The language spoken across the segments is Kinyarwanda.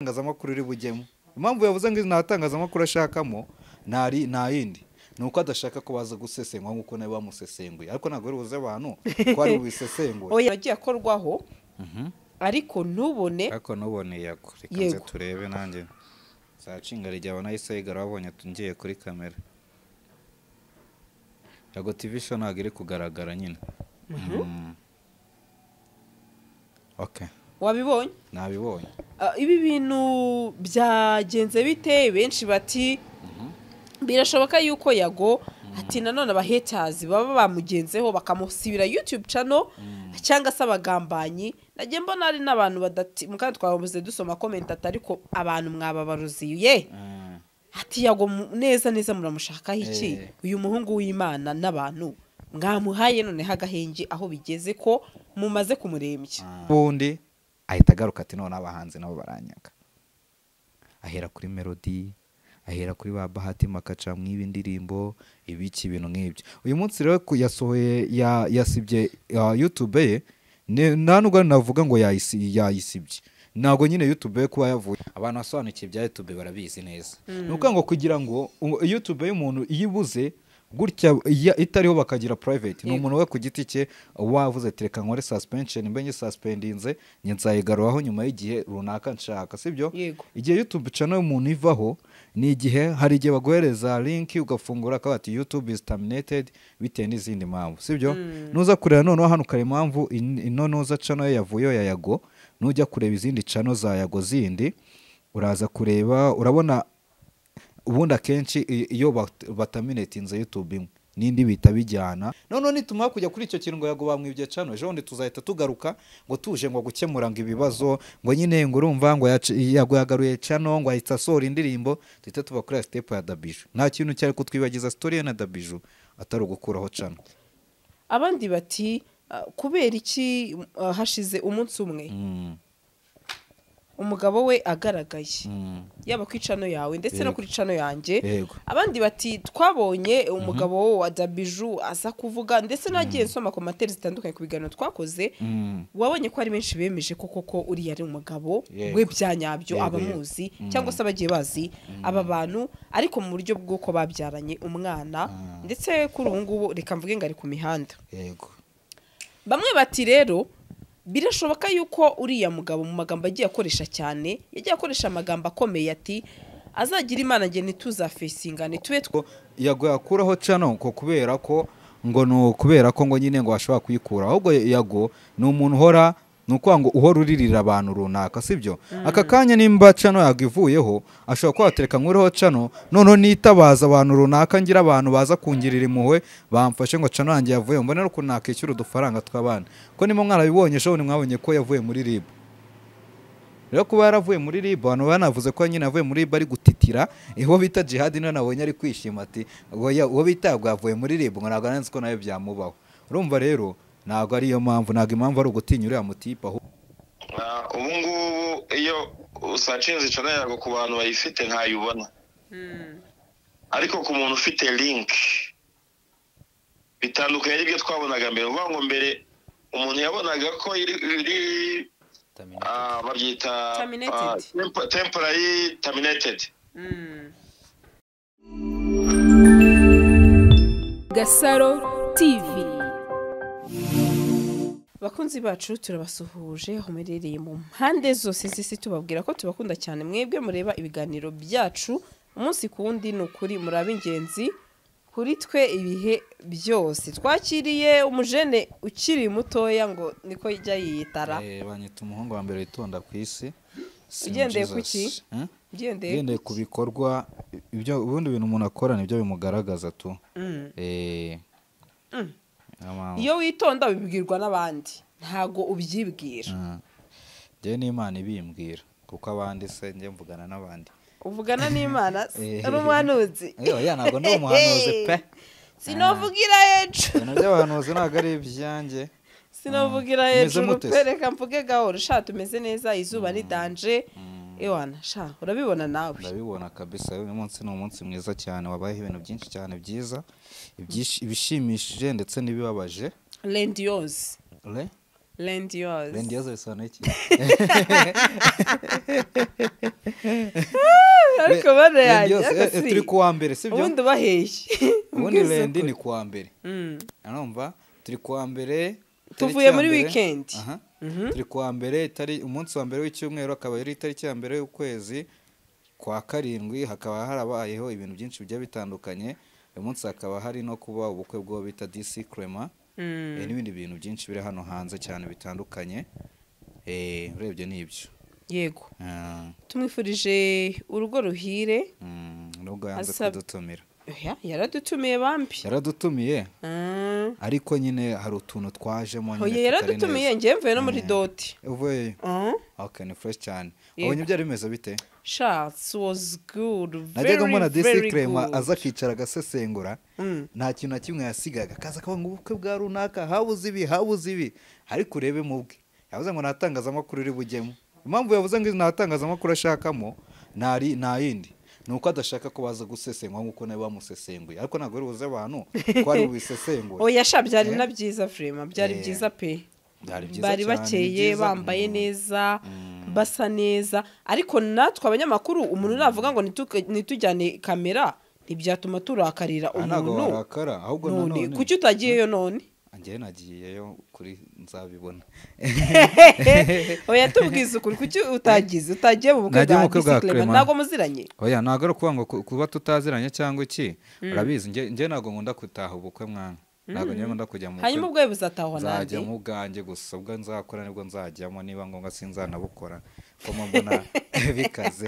itangazamakuru iri bugemo impamvu yavuze ngo nta tangazamakuru ashakamo ntari nta yindi ni uko adashaka ko baza gusesengura nk'uko nawe bamusesenguye ariko ntabwo ari buze abantu ko ari bubisesengure oya agiye akorwaho ariko ntubone ariko nuboneye ako reka Yego. nze turebe nanjye nzacinga rigabo nahise yigara wabonye ngiye kuri kamera yago tivi sho ntabwo iri kugaragara nyine Mm. okay wabibonye nabibonye Ah, ibi bintu byagenze bite benshi bati birashoboka yuko yago ati nanone abahetazi baba bamugenzeho bakamusibira youtube channel cyangwa se abagambanyi nagiye mbona hari n'abantu badati mukanya twabuze dusoma comment ati ariko abantu mwababaruziye Mm. ati yago mu- neza neza muramushakaho iki Eh. uyu muhungu w'imana n'abantu mwamuhaye noneho agahenge aho bigeze ko mumaze kumurembya ubundi ahita agaruka ati noneho abahanzi nabo baranyaga ahera kuri melody ahera kuri ba bahati makaca mw'ibi ndirimbo ibiki ibintu nk'ibyo uyu munsi rero ku- yasohoye ya- yasibye ya youtube ye ne- nta nubwo navuga ngo yayisi- yayisibye ntabwo nyine youtube ye kuba yavuye abantu basobanukiye ibya youtube barabizi neza ni ukuvuga ngo kugira ngo u- youtube y'umuntu iyo ibuze gutya iya- itariho bakagira private ni Yego. umuntu we ku giti cye wavuze ati reka nkore suspension mbe nyisaspendinze njye nzayigaruraho nyuma y'igihe runaka nshaka sibyo Yego. igihe youtube channel y'umuntu ivaho ni igihe hari igihe baguhereza link ugafungura akaba ati youtube is terminated bitewe n'izindi mpamvu sibyo nuza kureba noneho hano ukare impamvu in- ino nuza channel ye yavuyeho ya yago nujya kureba izindi channel za yago zindi uraza kureba urabona ubundi akenshi i- iyo bat- bataminatinze youtube imwe n'indi bihita bijyana noneho nituma kujya kuri icyo kintu ngo yago bamwibye cano ejo bundi tuzahita tugaruka ngo tuje ngo gukemura ngo ibibazo ngo nyine ngo urumva ngo yac- yago yagaruye cano ngo ahita asohora indirimbo duhita tuba kuri ya sitepu ya dabiju nta kintu cyari kutwibagiza sitori ye na dabiju atari ugukuraho cano abandi bati "Ah, kubera iki ah, hashize umunsi umwe Mm, umugabo we agaragaye mm, yaba ku icano yawe ndetse no Yego. kuri icano yanjye Yego. abandi bati twabonye umugabo wa dabiju aza kuvuga ndetse n'agiye nsoma komateri zitandukanye ku biganiro twakoze mm. wabonye ko hari benshi bemeje ko koko uriya ari umugabo Yego. we bya nyabyo Yego, abamuzi cyangwa se abagiye bazi aba bantu ariko mu buryo bw'uko babyaranye umwana ndetse kuri ubu ngubu reka mvuge ngo ari ku mihanda yego bamwe bati rero birashoboka yuko uriya mugabo mu magambo agiye akoresha cyane yagiye akoresha amagambo akomeye ati azagira imana njye ntituzafesingane tube two ko yago yakuraho cano ko kubera ko ngo ni ukubera ko ngo nyine ngo bashobora kuyikura ahubwo yago ni umuntu uhora ni ukuvuga ngo uhora uririra abantu runaka sibyo aka kanya nimba cano yago ivuyeho ashobora kuba watereka nkuriho cano noneho nitabaza abantu runaka ngira abantu baza kungirira impuhwe bamfashe ngo cano yanjye yavuye mbone rero ukuntu nakishyura udufaranga tw'abana ko nimo mwarabibonye ejo bundi mwabonye ko yavuye muri rib rero kuba yaravuye muri rib abantu banavuze ko nyine avuye muri rib ari gutitira uwo bita jihadi niwe nabonye ari kwishima ati "Uwo ya- uwo bita ngo yavuye muri rib ngo ntabwo nanzi ko nawe byamubaho urumva rero ntabwo ariyo mpamvu ntabwo impamvu ari ugutinya uriya mutipe ahubwo Ah, ubu ngubu iyo usacinze icana yago ku bantu bayifite ntayibona ariko ku muntu ufite link bitandukanye n'ibyo twabonaga mbere uvuga ngo mbere umuntu yabonaga ko iri iri, ah, babyita ah, Terminated. tempo- temporary terminated Gasaro TV bakunzi bacu turabasuhuje aho muherereye mu mpande zose z'isi tubabwira ko tubakunda cyane mwebwe mureba ibiganiro byacu umunsi ku wundi ni ukuri murabe ingenzi kuri twe ibihe byose twakiriye umujene ukiri mutoya ngo niko yajya yiyitara banyita umuhungu wa mbere witonda ku isi Sim Ugendeye ku Jesus. ki? Hmm? ugendeye ugendeye ku bikorwa ibyo ubundi bintu umuntu akora nibyo bimugaragaza tu Mm. Eh. Niyo mpamvu. iyo witonda bibwirwa n'abandi ntago ubyibwira Mm. njyewe n'imana ibimbwira kuko abandi se njye mvugana n'abandi uvugana n'imana Eh. ari umuhanuzi Oya, ntabwo ndi umuhanuzi pe sinovugira hejuru ibintu by'abahanuzi ntabwo ari ibyanjye sinovugira Ah, mumeze hejuru mute se? pe reka mvuge gahoro sha tumeze neza izuba ni danje ewana sha urabibona nawe ndabibona kabisa uyu munsi ni umunsi mwiza cyane wabayeho ibintu byinshi cyane byiza ibyish- ibishimishije ndetse n'ibibabaje rendiyose Le? rendi yozi rendi yazo bisobanuye iki ariko bana rendi yanjye yazo eh, eh, turi kuwa mbere sibyo ubundi ubaheshye ubundi Mbwiza rendi ukuri. ni kuwa mbere Mm. urumva turi kuwa mbere tariki Tuvuye ya muri mbere. weekend. Aha. Mhm. turi kuwa mbere itari- umunsi wa mbere w'icyumweru akaba ari itariki ya mbere y'ukwezi kwa karindwi hakaba harabayeho ibintu byinshi bigiye bitandukanye uyu munsi hakaba hari no kuba ubukwe bw'uwo bita dc crema Mm. eh, n'ibindi bintu byinshi biri hano hanze cyane bitandukanye eh, urebye ni ibyo yego Ah, tumwifurije urugo ruhire mm, nubwo yanze Asab- kudutumira Oya, yaradutumiye bambi yaradutumiye Ah. ariko nyine hari utuntu twajemo nyine oya tutari yaradutumiye neza. njye mvuye no muri Eh. doti uvuyeyo Ah. ok ni fureshi cyane Yego. wabonye byari bimeze bite shots was good very najyaga mbona very disi krema good aza akicara agasesengura Mm. nta kintu na kimwe yasigaga akaza akavuga ngo ubukwe bwa runaka habuze ibi habuze ibi ariko urebe mu bwe yavuze ngo ntatangazamakuru uri bujyemo impamvu yavuze ngo ntatangazamakuru ashakamo ntari nta yindi ni uko adashaka ko baza gusesengura nk'uko nawe bamusesenguye ariko ntabwo ari buze abantu ko ari bubisesengure oya sha byari Eh. na byiza vrema byari Eh. byiza pe Byari byiza bari cyane, ni bakeye byiza. bambaye Mm. neza basa neza ariko natwe abanyamakuru umuntu navuga ngo nitu- nitujyane kamera ntibyatuma turakarira Aha ntabwo umuntu warakara ahubwo none nanone kuki utagiyeyo none njyewe nagiyeyo kuri nzabibona oya tubwize ukuri kuki utagize utagiye mu bukwe Nagiye mu bwa bukwe bwa disikrema Clement. ntabwo muziranye oya ntabwo ari ukuvuga ngo ku- kuba tutaziranye cyangwa iki urabizi njye njye ntabwo nkunda gutaha ubukwe mwana ntabwo njye nkunda kujya mu hanyuma ubwo buzatahwa nzajya nande mu bwanjye gusa ubwo nzakora nibwo nzajyamo niba ngombwa sinzanabukora ko mbona bikaze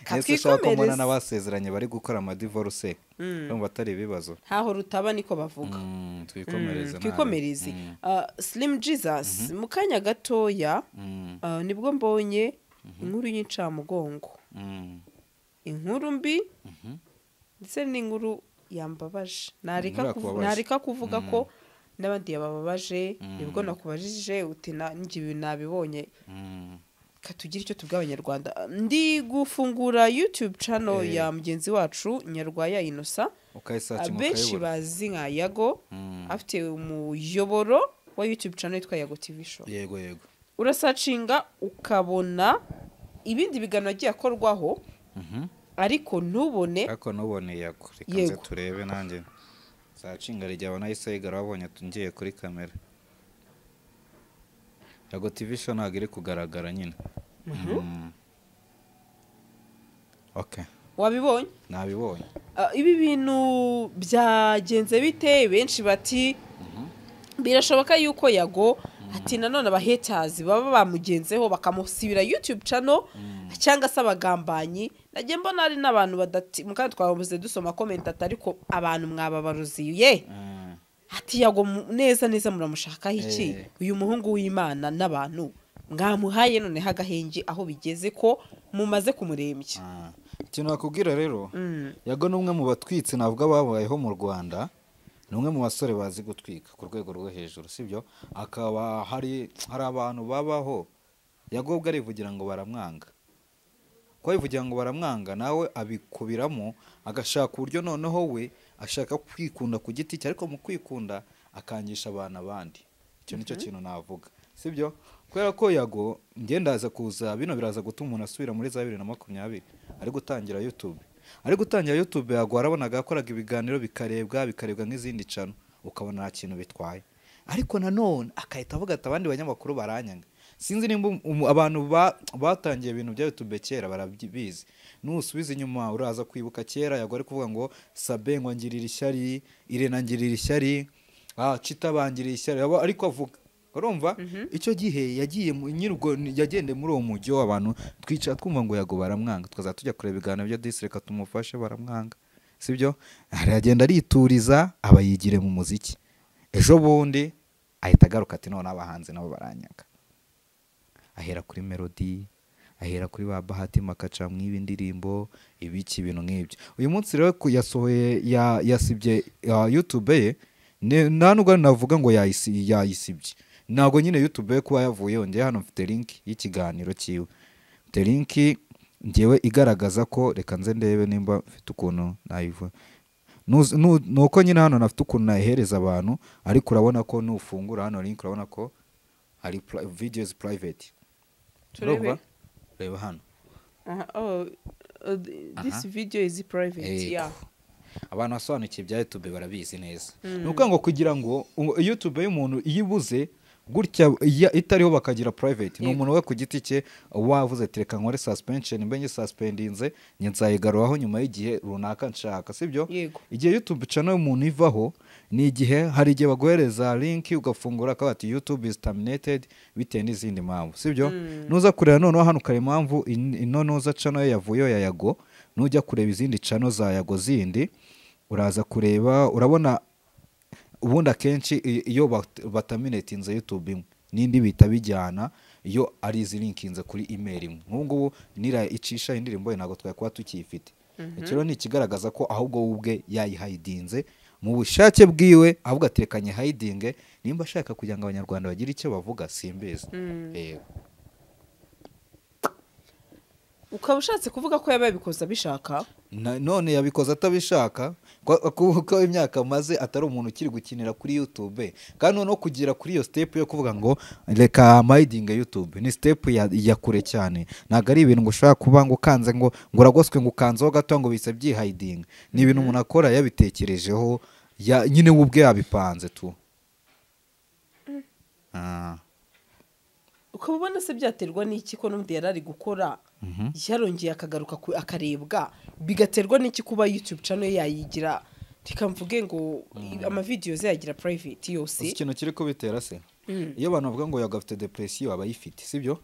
ese ushobaka ko mbona Kakikomereze. n'abasezeranye bari gukora amadivoruse urumva atari ibibazo ntaho rutaba niko bavuga Mm, Mm, twikomereze nawe. twikomereze Mm, Ah, slim jesus mu kanya gatoya mm, ah, nibwo mbonye inkuru y'incamugongo mm. inkuru mbi ndetse n'inkuru yambabaje nareka Inkuru kuvu- yakubabaje. nareka kuvuga Mm. ko n'abandi yabababaje Mm. nibwo nakubajije uti na- njye ibi nabibonye Mm. katugire icyo tubwira abanyarwanda ndi gufungura youtube channel Eh. ya mugenzi wacu nyarwaya inosa ukayisakinga benshi ukayibura bazi nka yago Mm. afite umuyoboro wa youtube channel yitwa yago tv show yego yego urasacinga ukabona ibindi biganiro agiye akorwaho Mhm. ariko ntubone ariko nuboneye ako reka Yego. nze turebe nanjye zacinga rijya abona yahise yigara wabonye ngiye kuri kamera yago tv show ntabwo iri kugaragara nyine Mm. ok wabibonye nabibonye Ah, ibi bintu byagenze bite benshi bati birashoboka yuko yago ati nanone abahetazi baba bamugenzeho bakamusibira youtube channel cyangwa se abagambanyi nagiye mbona hari n'abantu badati mu kandi twabuze dusoma comment ati ariko abantu mwababaruziye Mm. ati yago mu- neza neza muramushakaho iki Eh. uyu muhungu w'imana n'abantu mwamuhaye noneho agahenge aho bigeze ko mumaze kumurembya Ah. ikintu bakubwira rero Mm. yago ni umwe mu batwitsi navuga babayeho mu rwanda ni umwe mu basore bazi gutwika ku rwego rwo hejuru sibyo akaba hari hari abantu babaho yago ubwo arivugira ngo baramwanga kuba yivugira ngo baramwanga nawe abikubiramo agashaka uburyo noneho we ashaka kwikunda ku giti cye ariko mu kwikunda akangisha abantu abandi icyo nicyo kintu navuga sibyo kubera ko yago njye ndaza kuza bino biraza gutuma umuntu asubira muri za bibiri na makumyabiri ari gutangira youtube ari gutangira youtube yago warabonaga yakoraga ibiganiro bikarebwa bikarebwa nk'izindi cano ukabona nta kintu bitwaye ariko nanone akahita avuga ati abandi banyamakuru baranyanga sinzi nimba umu- abantu ba- batangiye ibintu bya youtube kera barabizi nusubiza inyuma uraza kwibuka kera yago ari kuvuga ngo sabe ngo ngirira ishyari irena ngirira ishyari ah, cita bangirira ishyari Aba- ariko avuga urumva icyo gihe yagiye mu- nyiri ubwo ni- yagendeye muri uwo mujyi w'abantu twicara twumva ngo yago baramwanga tukazajya tujya kureba ibiganiro bya disi reka tumufashe baramwanga sibyo aragenda arituriza aba yigire mu muziki ejo bundi ahita agaruka ati none abahanzi nabo baranyaga ahera kuri melody ahera kuri ba bahati makaca mu indirimbo ibiki ibintu nk'ibyo uyu munsi rero ku- yasohoye ya- yasibye ya youtube ye ne- nta nubwo navuga ngo yayisi- yayisibye ntabwo nyine youtube ye kuba yavuyeho njye hano mfite link y'ikiganiro cyiwe mfite link ngewe igaragaza ko reka nze ndebe nimba mfite ukuntu nayivuga Nuz- nu- ni uko nyine hano nafite ukuntu nayihereza abantu ariko urabona ko nufungura hano link urabona ko hari pri- videos private turebe Urumva? reba hano Aha, oh, uh, th- this video is private Yego. yeah abantu basobanukiwe ibya youtube barabizi neza ni ukuvuga ngo kugira ngo u- youtube y'umuntu iyo ibuze gutya iya- itariho bakagira private ni Yego. umuntu we ku giti cye wavuze ati reka nkore suspension mbe nyisaspendinze njye nzayigaruraho nyuma y'igihe runaka nshaka sibyo Yego. igihe youtube channel y'umuntu ivaho ni igihe hari igihe baguhereza linki ugafungura akaba ati youtube is terminated bitewe n'izindi mpamvu sibyo nuza kureba noneho hano ukareba impamvu in- ino nuza channel ye yavuyeho ya yago nujya kureba izindi channel za yago zindi uraza kureba urabona ubundi akenshi i- iyo bat- bataminetinze youtube imwe n'indi bihita bijyana iyo ari izi linkinze kuri email imwe nk'ubu ngubu nira icisha indirimbo ye ntabwo twakuba tukiyifite iki rero ni ikigaragaza ko ahubwo we ubwe yayihayidinze mu bushake bwiwe ahubwo atekanye hayidinge nimba ashaka kugira ngo abanyarwanda bagire icyo bavuga simbizi yego ukaba ushatse kuvuga ko yaba yabikoze abishaka Na- none yabikoze atabishaka kwa- ku- ko imyaka amaze atari umuntu ukiri gukinira kuri youtube kandi noneho kugera kuri iyo step yo kuvuga ngo reka mayidinge youtube ni step ya, ya kure cyane ntabwo ari ibintu ngo ushobora kuba ngo ukanze ngo ngo uragoswe ngo ukanzeho gato ngo bihise byihayidinga ni ibintu umuntu akora yabitekerejeho ya, nyine we ubwe yabipanze tu Ah, ukaba ubona se byaterwa n'iki ko n'undi yari ari gukora yarongeye akagaruka ku- akarebwa bigaterwa n'iki kuba youtube channel ye yayigira tikamvuge ngo amavideyo ze yagira private uzi yose ikintu kiri kubitera se iyo abantu bavuga ngo yago afite depresiyo aba ayifite sibyo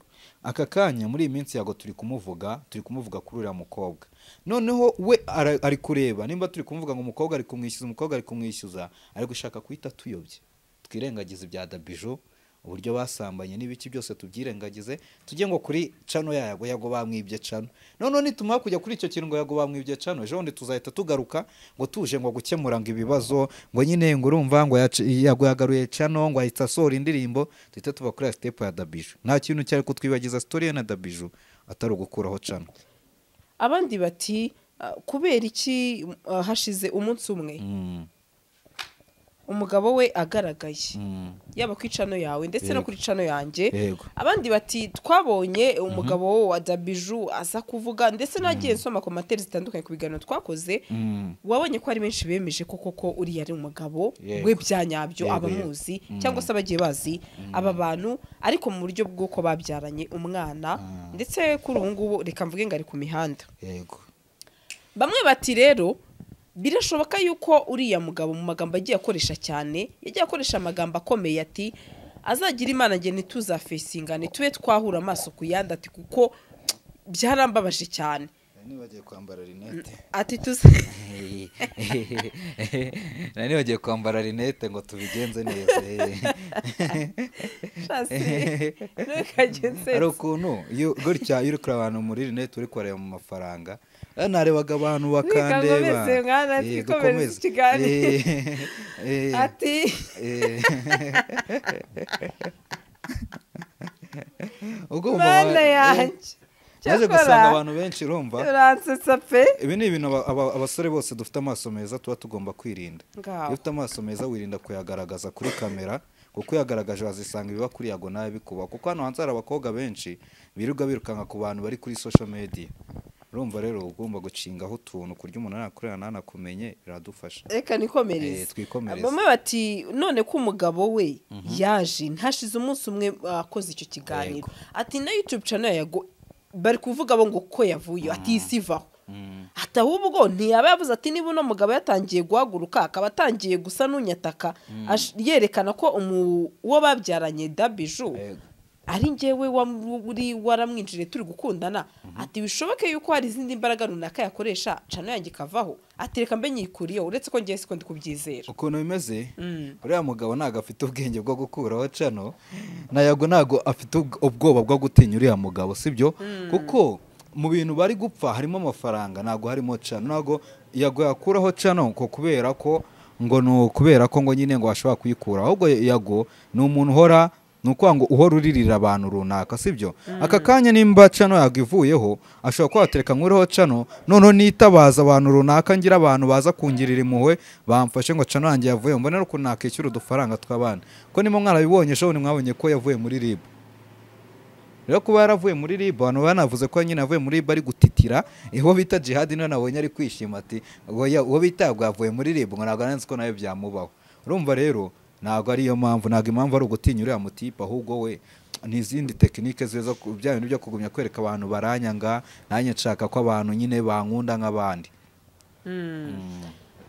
aka kanya muri iyi minsi yago turi kumuvuga turi kumuvuga kuri uriya mukobwa noneho we ara- ari kureba nimba turi kumuvuga ngo umukobwa ari kumwishyuza umukobwa ari kumwishyuza ari gushaka guhita tuyobye twirengagize ibya dabijo uburyo basambanye n'ibiki byose tubyirengagize tujye ngo kuri cano yago yago bamwibye cano noneho nitumara kujya kuri icyo kintu ngo yago bamwibye cano ejo bundi tuzahita tugaruka ngo tuje ngo gukemura ngo ibibazo ngo nyine ngo urumva ngo yac- yago yagaruye cano ngo ahita asohora indirimbo duhita tuba kuri ya sitepu ya dabiju nta kintu cyari kutwibagiza sitoriye na dabiju atari ugukuraho cano abandi bati "Ah, kubera iki ah, hashize umunsi umwe Mm, umugabo we agaragaye mm, yaba ku icano yawe ndetse no Yego. kuri icano yanjye yego abandi bati twabonye umugabo wa dabiju aza kuvuga ndetse n'agiye nsoma komateri zitandukanye ku biganiro twakoze Mm, wabonye ko hari benshi bemeje ko koko uriya ari umugabo Yego. we byanyabyo Yego, abamuzi cyangwa se abagiye bazi aba bantu ariko mu buryo bw'uko babyaranye umwana ndetse kuri ubu ngubu reka mvuge ngo ari ku mihanda yego bamwe bati rero birashoboka yuko uriya mugabo mu magambo agiye akoresha cyane yagiye akoresha amagambo akomeye ati azagira imana njye ntituzafesingane tube twahura amaso ku yandi ati kuko byarambabaje cyane nibagiye kwambara rinete ati tuze nari bagiye kwambara rinete ngo tubigenze neza ntukajye hari nsetse ukuntu iyo gutya iyo uri kureba abantu muri rinete uri kureba mu mafaranga eh, narebaga abantu bakandeba Nikomeze, mwana, Eh, twikomeze dukomeze. ikiganiro. Eh, eh, ati eh. Ugomba- mana yanjye maze gusanga cyakora abantu benshi urumva uransetsa pe ibi ni ibintu aba- aba- abasore bose dufite amaso meza tuba tugomba kwirinda Ngaho. iyo ufite amaso meza wirinda kuyagaragaza kuri kamera kuko uyagaragaje wazisanga ibiba kuri yago nawe bikuba kuko hano hanze hari abakobwa benshi birirwa birukanka ku bantu bari kuri social media urumva rero uba ugomba gucingaho utuntu kurya umuntu nakureba ntanakumenye biradufasha reka Eh, nikomereze twikomereze. bamwe bati none ko umugabo we yaje ntashize umunsi umwe akoze icyo kiganiro ati na youtube channel yago bari kuvuga bo ngo ko yavuye ati iyi si ivaho ati ahubwo ntiyaba yavuze ati niba uno mugabo yatangiye guhaguruka akaba atangiye gusa n'unyataka ash- yerekana ko umu- uwo babyaranye dabiju Yego. ari njyewe wam- uri waramwinjiriye turi gukundana ati bishoboke yuko hari izindi mbaraga runaka yakoresha cano yanjye ikavaho ati reka mbe nyikuriyeho uretse ko ngewe siko ndi kubyizera ukuntu bimeze uriya mugabo ntabwo afite ubwenge bwo gukuraho cano ntago ntabwo afite ubw- ubwoba bwo gutinya uriya mugabo sibyo kuko mu bintu bari gupfa harimo amafaranga ntabwo harimo cano ntabwo yago yakuraho cano ko kubera ko ngo ni ukubera ko ngo nyine ngo ashobora kuyikura ahubwo yago ni umuntu uhora ni ukuvuga ngo uhora uririra abantu runaka sibyo aka kanya nimba cano yagivuyeho ashobora kuba watereka nkuriho cano noneho nitabaza abantu runaka ngira abantu baza kungirira impuhwe bamfashe ngo cano yanjye yavuye mbone n'ukuntu nakishyura udufaranga tw'abana ko nimo mwarabibonye shobora mwabonye ko yavuye muri rib rero kuba yaravuye muri rib abantu banavuze ko nyine yavuye muri rib ari gutitira uwo bita jihadi niwe nabonye ari kwishima ati "Oya, uwo bita yabwo yavuye muri rib ngo ntabwo nanze ko nawe byamubaho urumva rero ntabwo ariyo mpamvu ntabwo impamvu ari ugutinya uriya mutipe ahubwo we ni izindi tekinike ziza ku bya bintu byo kugumya kwereka abantu baranyanga nanjye nshaka ko abantu nyine bankunda nk'abandi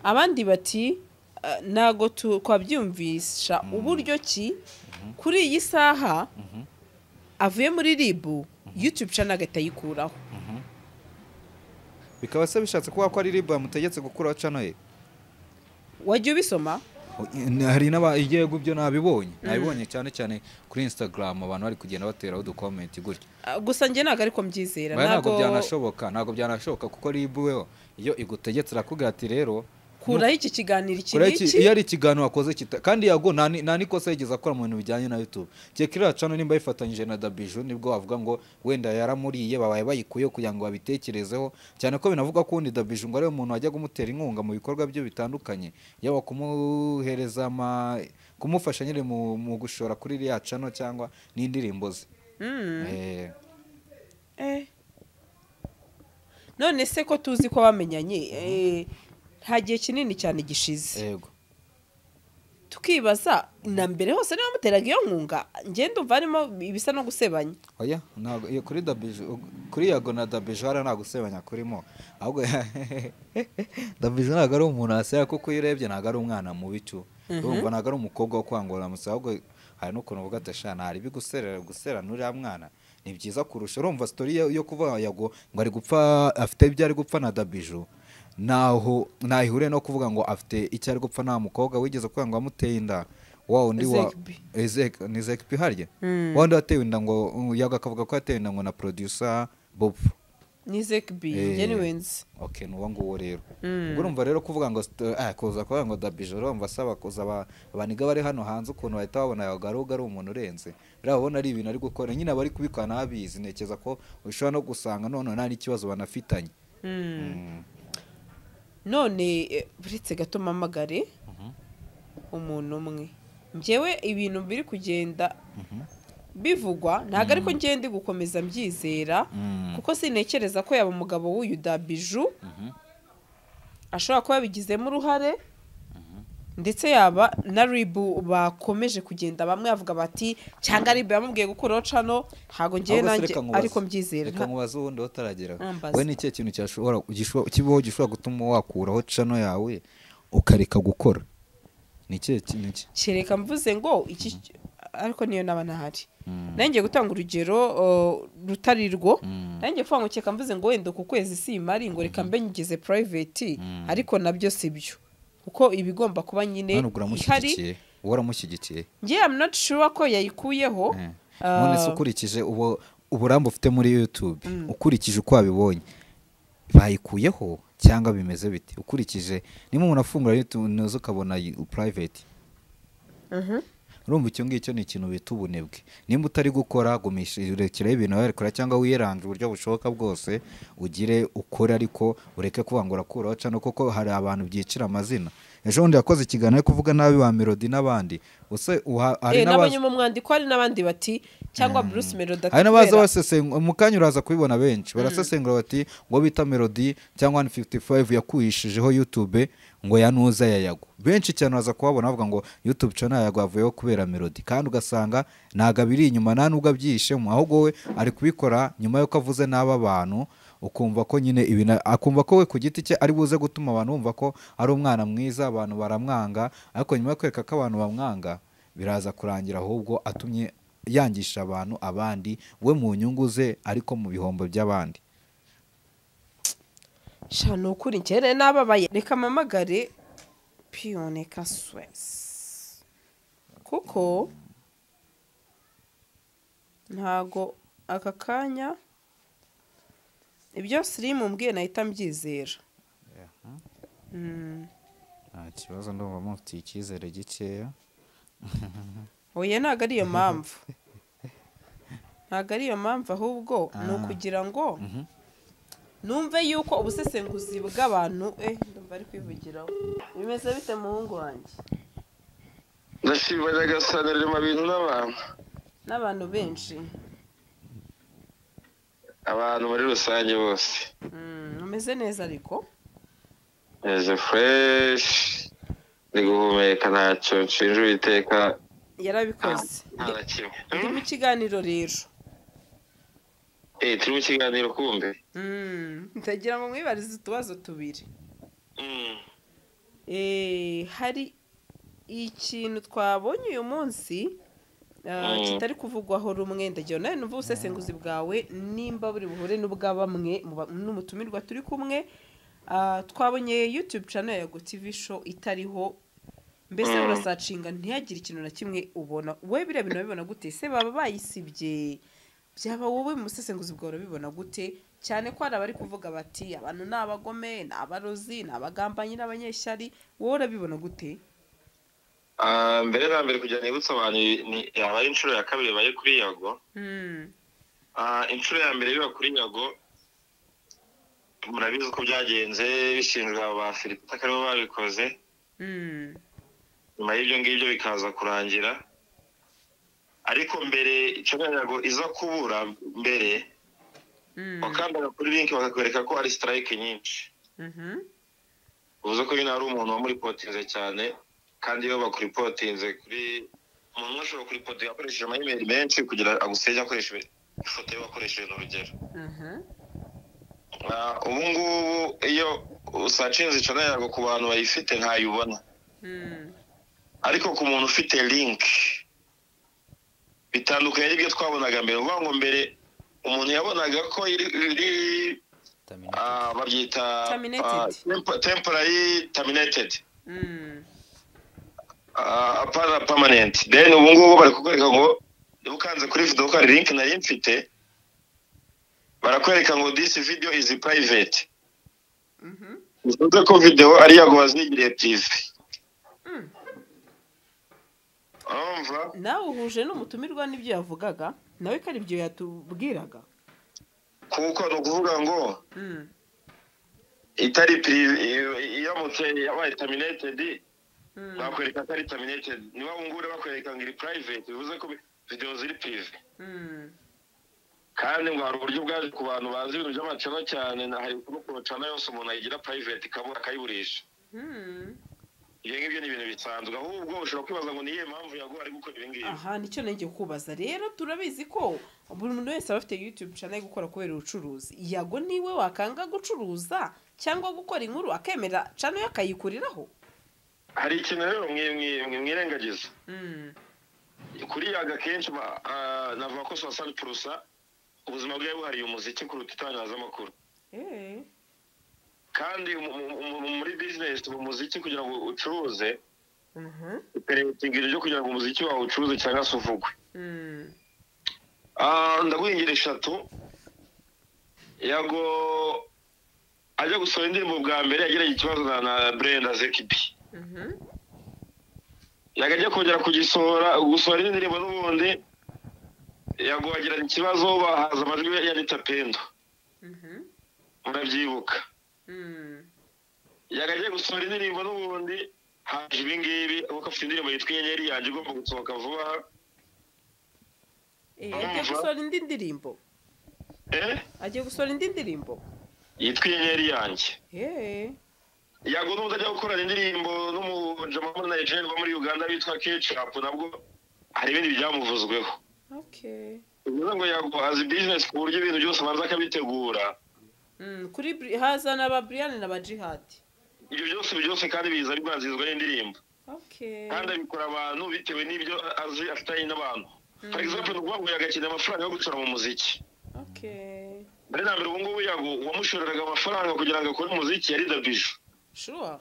abandi bati "Ah, ntago tu- twabyumvisha uburyo ki kuri iyi saha avuye muri ribu yutube cana agahita ayikuraho bikaba se bishatse kuba ko ari ribu yamutegetse gukuraho cano ye wajya ubisoma hari n'abayego byo nabibonye nabibonye cyane cyane kuri instagram abantu bari kugenda bateraho udukomenti gutya Ah, gusa njye ntabwo ariko mbyizera Baya ntabwo ntabwo byanashoboka ntabwo byanashoboka kuko ribu we iyo igutegetse irakubwira ati rero kuraho iki kiganiro iki Kureki, iyo n'iki ari ikiganiro wakoze kita kandi yago nta ni- nta n'ikosa yigeze akora mu bintu bijyanye na youtube cyeka iriya cano nimba yifatanyije na dabiju nibwo wavuga ngo wenda yaramuriye babaye bayikuyeho kugira ngo babitekerezeho cyane ko binavuga ko wundi dabiju ngo ariwe muntu wajyaga umutera inkunga mu bikorwa bye bitandukanye yaba kumuhereza ama kumufasha nyine mu, mu gushora kuri iriya cano cyangwa n'indirimbo ze Mm. Eh, Eh. none se ko tuzi ko bamenyanye eh, nta gihe kinini cyane gishize yego tukibaza na mbere hose niba muteraga iyo nkunga ngenda umva harimo ibisa no gusebanya oya ntabwo iyo kuri dabiju kuri yago na dabiju hariya nta gusebanya kurimo ahubwo dabiju ntabwo ari umuntu waseba kuko iyo urebye ntabwo ari umwana mubi cyo urumva ntabwo ari umukobwa wo kwangurura amusaba ahubwo hari n'ukuntu uvuga ati shana hari ibiguserera guserana uriya mwana ni byiza kurusha urumva sitori yo- yo kuvuga yago ngo ari gupfa afite ibyo ari gupfa na dabiju ntaho ntahihure no kuvuga ngo afite icyo ari gupfa nta mukobwa wigeze kuvuga ngo amuteye inda wa wundi wa Zekbi. Ezek- ni zekipi harya Mm. wandi watewe inda ngo yaga akavuga ko yatewe inda ngo na producer bob ni zekbi Eh. njye ni wenzi ok ni uwo nguwo rero Mm. ubwo urumva rero kuvuga ngo st- ah, kuza kuvuga ngo dabijo urumva asaba kuza aba- abaniga bari hano hanze ukuntu bahita babona yaga ahubwo ari umuntu urenze rero ababona ari ibintu ari gukora nyine abari kubikora ntabizi ntekereza ko ushobora no gusanga none nta n'ikibazo banafitanye Mm. none eh, buretse gato mpamagare umuntu umwe njyewe ibintu biri kugenda bivugwa ntabwo ariko ngende gukomeza mbyizera Mm. kuko sinekereza ko yaba umugabo w'uyu dabiju Mhm. ashobora kuba yabigizemo uruhare ndetse yaba na ribu bakomeje kugenda bamwe bavuga bati cyangwa ribu yamubwiye gukuraho cano ntabwo Ahubwo ngewe se nanjye reka nkubaze. ariko mbyizera reka nkubaze ubundi aho utarageraho Ambaza. we ni ikihe kintu cyashobora gishobora- kibaho gishobora gutuma wakuraho cano yawe ukareka gukora ni ikihe kintu ki kereka mvuze ngo iki ariko niyo naba ntahari Mm. nanjye gutanga urugero uh, rutari rwo Mm. nanjye kuvuga ngo kereka mvuze ngo wenda ku kwezi simari ngo reka mbe ngeze private ariko nabyo si byo kuko ibigomba kuba nyine hano ihari uramushyigikiye uwo uramushyigikiye ngewe am not sure ko yayikuyeho Eh. Ah. none se ukurikije ubu- uburambe ufite muri youtube ukurikije uko wabibonye bayikuyeho cyangwa bimeze biti ukurikije niba umuntu afungura youtube ntuzi ukabona private Mhm. urumva icyo ngicyo ni ikintu bita ubunebwe nimba utari gukora gumishyirekiraho ibintu wabikora cyangwa wirange uburyo bushoboka bwose ugire ukore ariko ureke kuvangura kuraho cano kuko hari abantu byicira amazina ejo bundi yakoze ikiganiro ari kuvuga nabi ba melody n'abandi use uha- hari Eh, n'abazi- nabonye mu mwandiko hari n'abandi bati cyangwa bruce melody hari n'abaza atubera. basesengura mu kanya uraza kubibona benshi barasesengura bati ngo bita melody cyangwa 155 yakuyishijeho youtube ngo yanuza yayago benshi cyane uraza kuhabona bavuga ngo youtube channel yayago yavuyeho kubera melody kandi ugasanga ntago abiri inyuma nta nubwo abyihishemo ahubwo we ari kubikora nyuma y'uko avuze n'aba bantu ukumva ko nyine ibintu akumva ko we ku giti cye ari buze gutuma abantu bumva ko ari umwana mwiza abantu baramwanga ariko nyuma yo kwereka ko abantu bamwanga biraza kurangira ahubwo atumye yangisha abantu abandi we mu nyungu ze ariko mu bihombo by'abandi sha ni ukuri njyewe n'ababaye reka mpamagare piyoneka swesi kuko ntago aka kanya ibyo sirimu mbwiye nahita mbyizera Mm, nta kibazo ndumva mufitiye icyizere gikeya oya ntabwo ari iyo mpamvu ntabwo ari iyo mpamvu ahubwo ni Ah. ukugira ngo numve yuko ubusesenguzi bw'abantu eh ndumva ari kwivugiraho bimeze bite muhungu wanjye ndashima nyagasani rirema bintu n'abantu n'abantu benshi abantu muri rusange bose Mm, umeze neza ariko meze fureshi ndi guhumeka ntacyo nshinja uwiteka yarabikoze nta na kimwe ndi mu kiganiro rero Eh, turi mu kiganiro kumbe Mm, ndagira ngo mwibarize utubazo tubiri Mm. Eh, hari ikintu twabonye uyu munsi ah, Mm. kitari kuvugwaho rumwe ndagira nawe numva ubusesenguzi bwawe nimba buri buhure n'ubwa bamwe mu ba- n'umutumirwa turi kumwe Ah, twabonye youtube channel ya gotv show itariho mbese Mm. urasacinga ntihagire ikintu na kimwe ubona wowe biriya bintu urabibona gute se baba bayisibye byaba wowe mu busesenguzi bwawe urabibona gute cyane ko hari abari kuvuga bati abantu ni abagome ni abarozi ni abagambanyi n'abanyeshyari wowe urabibona gute Ah, mbere na mbere kugira nibutse abantu ni- yaba ari inshuro ya kabiri baye kuri yago Mm, Ah, inshuro ya mbere biba kuri yago murabizi uko byagenze bishinjwa ba filipe aribo babikoze mm, nyuma y'ibyo ngibyo bikaza kurangira ariko mbere icyo yago iza kubura mbere mm, wakandaga kuri linki bakakwereka ko ari sitarayike nyinshi mhm, bivuze ko nyine hari umuntu wamuripotinze cyane kandi iyo bakuripotinze kuri umuntu umwe ashobora kuripotinga akoresheje amayimeri menshi kugira agusenge akoresha ifoto ye wakoresheje urugero mhm, Ah, ubu ngubu iyo usacinze icana yago ku bantu bayifite ntayibona mm, ariko ku muntu ufite linki bitandukanye n'ibyo twabonaga mbere ni ukuvuga ngo mbere umuntu yabonaga ko iri- iri ah, babyita ah, Terminated. tempo- temporary terminated mm, Ah, apana permanent then ubu ngubu bari kukwereka ngo niba ukanze kuri video ko hari link nari mfite barakwereka ngo this video is private mhm, bivuze ko video ari yago wazigiriye prive mm. urumva nawe uhuje n'umutumirwa n'ibyo yavugaga nawe ko ari byo yatubwiraga kuko ni ukuvuga ngo Mm, itari prive iramutse yabaye terminated mm, bakwereka ko ari terminated niba ubu ngubu bakwereka ngo iri private bivuze ko video ziri prive mm, kandi ngo hari uburyo bwaje ku bantu bazi ibintu by'amacana cyane na hari no ku macana yose umuntu ayigira private ikabura akayiburisha mm. ibyo ngibyo ni ibintu bisanzwe ahubwo ushobora kwibaza ngo ni iyihe mpamvu yaguha ari gukora ibi ngibi aha nicyo nenge kubaza rero turabizi ko buri muntu wese aba afite youtube channel yo gukora kubera ubucuruzi yago niwe wakanga gucuruza cyangwa gukora inkuru akemera channel ye akayikuriraho hari ikintu rero mwi- mwi- mwi- mwirengagiza kuri yaga akenshi ba- ah, navuga ko suwasani purusa ubuzima bwe buhariye umuziki kuruta itangazamakuru Eh, kandi mu- mu- mu- muri bizinesi mu muziki kugira ngo ucuruze mhm, uperetinga ibyo kugira ngo umuziki wawe ucuruze cyangwa se uvugwe mm, Ah, ndaguhingira eshatu yago ajya gusohora indirimbo bwa mbere yagiranye ikibazo na na brenda zekibi mhm, yago ajya kongera kugisohora gusohora indi ndirimbo n'ubundi yago agirana ikibazo bahaza amajwi ya rita pendo mhm, murabyibuka mm, yago agiye gusohora indirimbo n'ubundi haje ibi ngibi kuko afite indirimbo yitwa inyenyeri yanjye igomba gusohoka vuba aha eh, agiye gusohora indi ndirimbo Eh, agiye gusohora indi ndirimbo yitwa inyenyeri yanjye Eh, yago n'ubu ajya gukorana indirimbo n'umujama muri nigeria uba muri uganda bitwa kecapu nabwo hari ibindi byamuvuzweho okay. bivuze ngo yago azi bizinesi ku buryo ibintu byose abanza akabitegura Mm, kuri Bri- haza na ba brian na ba jihad ibyo byose ibi byose kandi biza bibanzirizwa n'indirimbo okay. kandi abikora abantu bitewe n'ibyo azi afitanye n'abantu for Mm. example ni ukuvuga ngo yagakeneye amafaranga yo gucura mu muziki okay. mbere na mbere ubu ngubu yago uwamushoreraga amafaranga kugira ngo akore umuziki yari dabiju sure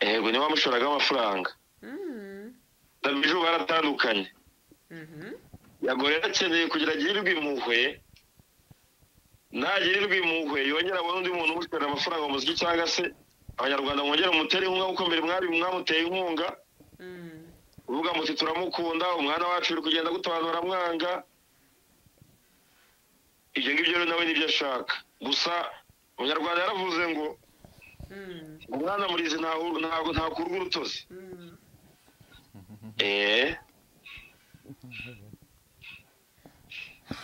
yego niwe wamushoreraga amafaranga mm. dabiju baratandukanye mhm, yago rero akeneye kugira agirirwe impuhwe nagirirwe impuhwe yongera abone undi muntu umushorera amafaranga mu muziki cyangwa se abanyarwanda mwongere umutere inkunga kuko mbere mwari mwamuteye inkunga mm. uvuga muti turamukunda umwana wacu uri kugenda gutobanura mwanga ibyo ngibyo rero nawe nibyo ashaka gusa umunyarwanda yaravuze ngo umwana murizi ntahu- ntabwo ntakurwa urutozi eee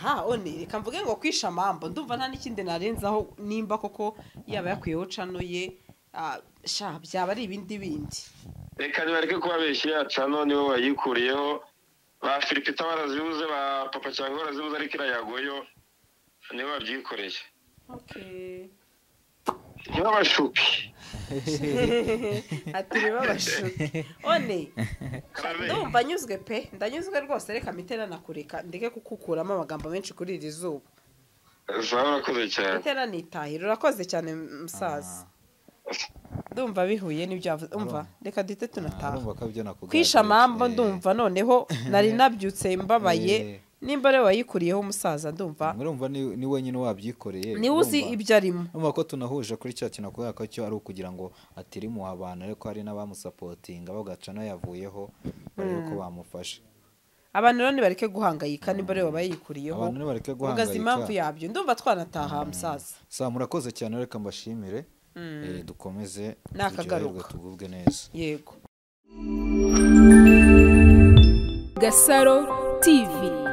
ha one reka mvuge ngo kwisha amambo ndumva nta n'ikindi narenzaho nimba koko yaba yakuyeho cano ye ah, sha byaba ari ibindi bindi reka nibareke kubabeshya ya cano niwe wayikuriyeho ba firipita barazibuze ba papa cyangwa barazibuze ariko iriya yagoyo niwe wabyikoreye nk'abashupi ati niba bashuke one sha, Karame. ndumva anyuzwe pe ndanyuzwe rwose reka mite nanakureka ndeke kukukuramo amagambo menshi kuri iri zuba zaba urakoze cyane mite nanitahira urakoze cyane musaza ndumva bihuye n'ibyo yavuze umva reka duhite tunataha Urumva ko ibyo nakugaragiye. kwisha amambo Eh, ndumva noneho nari nabyutse mbabaye Eh. nimba rero wayikuriyeho umusaza ndumva urumva ni ni wenyine wabyikoreye niwe uzi urumva? ibyo arimo urumva ko tunahuje kuri cya kintu kubera ko cyo ari ukugira ngo atirimuhe abantu ariko hari n'abamusapotinga bagaca n'ayavuyeho barebe ko bamufashe abantu rero nibareke guhangayika nimba rero bayikuriyeho Abantu nibareke mugaza guhangayika. impamvu yabyo ndumva twanataha musaza saa murakoze cyane reka mbashimire Eh, dukomeze turyoherwe, Nakagaruka. tugubwe neza yego Gasaro TV